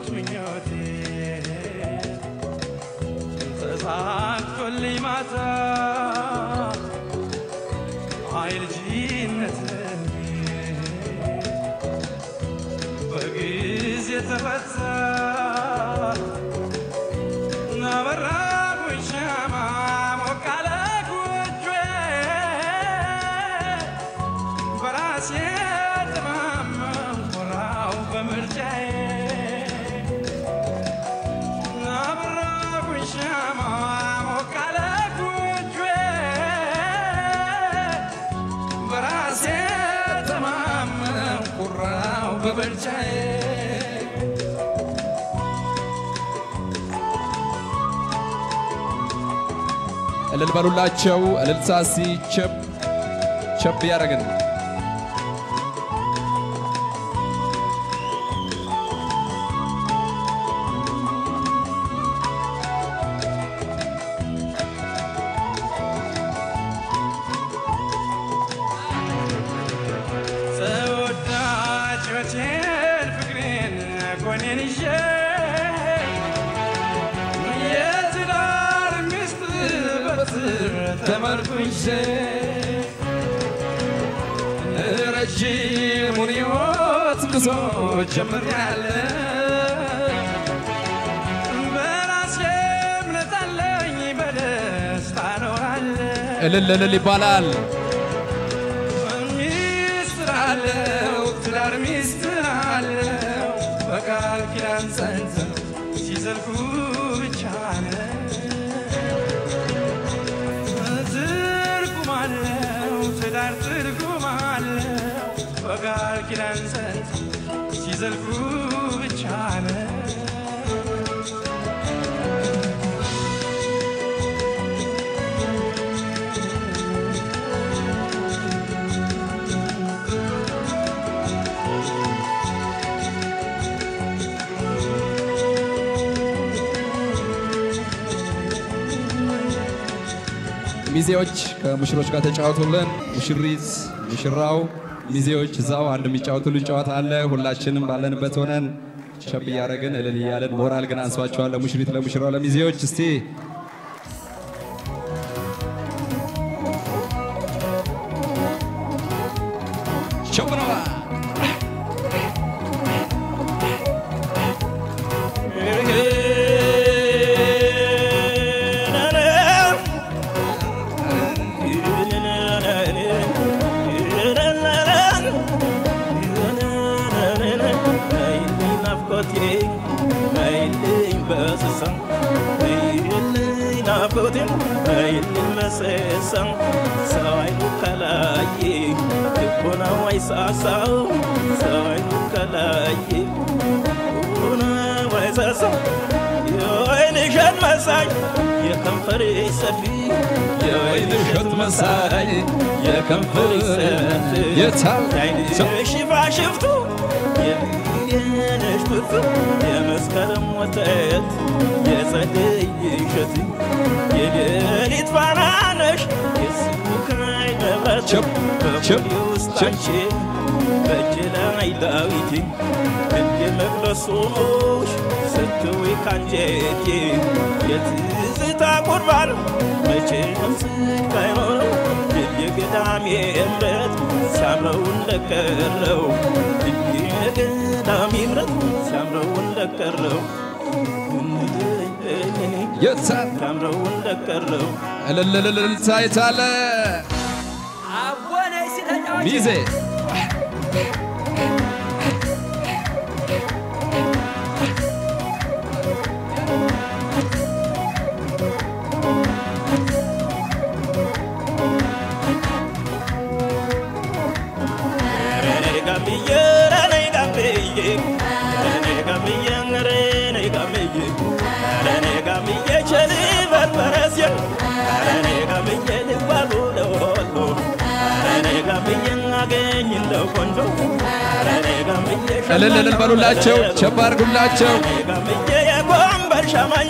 ምኞቴ ተሳክቶልኝ ማታ አይ ልጅነት በጊዜ ተፈታ ናበራኩኝ ሻማ ሞቃለ ጎጆዬ በራሴ ተማመን ኮራው በምርጫዬ ናበራኩኝ ሻማ ሞቃለ ጎጆዬ በራሴ ተማመን ኮራው በምርጫዬ እልል በሉላቸው። እልልታ ሲ ቸብ ቸብ ያደረግን ተወዳጆቼን ፍቅሬን ጎኔን ይዤ የትዳር ሚስት በትር ተመርኩዤ ረጅሙን ሕይወት ጉዞ ጀምሬያለሁ። በራሴ እምነት አለኝ በደስታ እኖራለሁ። እልል እልል ይባላል። ሚስጥር አለው ትዳር ሚስጥር አለው በቃል ኪዳን ጸንተው ሲዘልቁ ብቻ ነው ትርጉም አለው ትዳር ትርጉም አለው በቃል ኪዳን ጸንተው ሲዘልቁ ብቻ ነው ሚዜዎች ከሙሽሮች ጋር ተጫወቱልን። ሙሽሪት፣ ሙሽራው፣ ሚዜዎች እዛው አንድ የሚጫወቱልን ጨዋታ አለ። ሁላችንም ባለንበት ሆነን ቸብ እያደረግን እልል እያለን ሞራል ግን አንሷቸዋል። ለሙሽሪት፣ ለሙሽራው፣ ለሚዜዎች እስቲ ቸብ ነው። የወይንሸት መሳይ የከንፈሬ ሰፊ የወይንሸት መሳይ የከንፈሬ ሰፊ የታል የዓይንሽ ሽፋሽፍቱ የነሽ ፍርፍር የመስከረም ወተት የጸደይ እሸት የሌሊት ፋና ነሽ የስቡካይ መብራት ቸብ ቸብ በሆዴ ውስጥ ቸብ አንቺ በእጅ ላይ ዳዊት እንደ መቅደስ ሆኖሽ ስትውይ ካንጀቴ የትዝታ ቁርባን መቼ ስቅ አይኖረው የገዳሜ እምረት ሲያምረው እንደቀረው የገዳሜ እምረት ሲያምረው እንደቀረው የታል ሲያምረው እንደቀረው እልል እልል እልልታ የታለ ሚዜ እልል እልል በሉላቸው፣ ቸብ አድርጉላቸው። የጎንበር ሻማኛ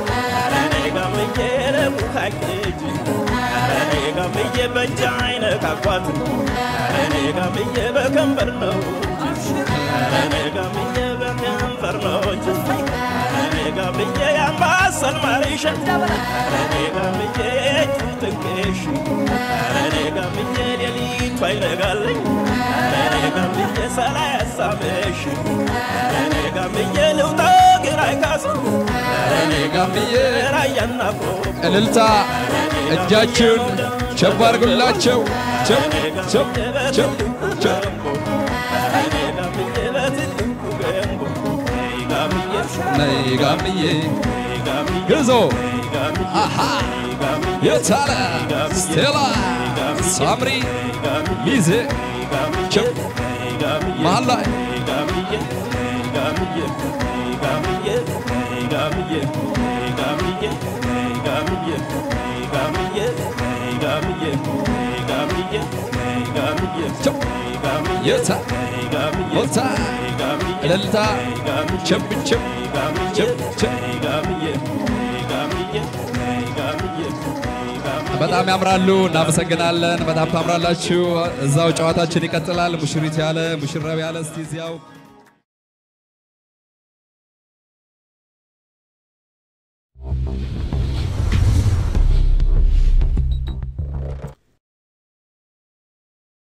ጋምዬ በእጅ አይነካኳት እኔ ጋምዬ በከንበር ነው እኔ ጋምዬ በከንፈር ፍቅር ነው እንጂ እኔ ጋብዬ ያምባሰል ማሪሸት እኔ ጋብዬ ጥንቅሽ እኔ ጋብዬ ሌሊቱ አይነጋለኝ እኔ ጋብዬ ሰላ ያሳመሽ እኔ ጋብዬ ልውጣ ግራ አይካስ እኔ ጋምዬ ራያና ቆቦ እልልታ እጃችሁን ቸብ አድርጉላቸው። ቸብ ቸብ ቸብ ቸብ ነይ ጋምዬ ግዞ አሃ የታለ ስቴላ ሳምሪ ሚዜ ቸብ መሀል ላይ ቸብ የታ ሞታ እልልታ ቸብ ቸብ ቸብ ቸብ በጣም ያምራሉ። እናመሰግናለን። በጣም ታምራላችሁ። እዛው ጨዋታችን ይቀጥላል። ሙሽሪት ያለ ሙሽራው ያለ እስቲ እዚያው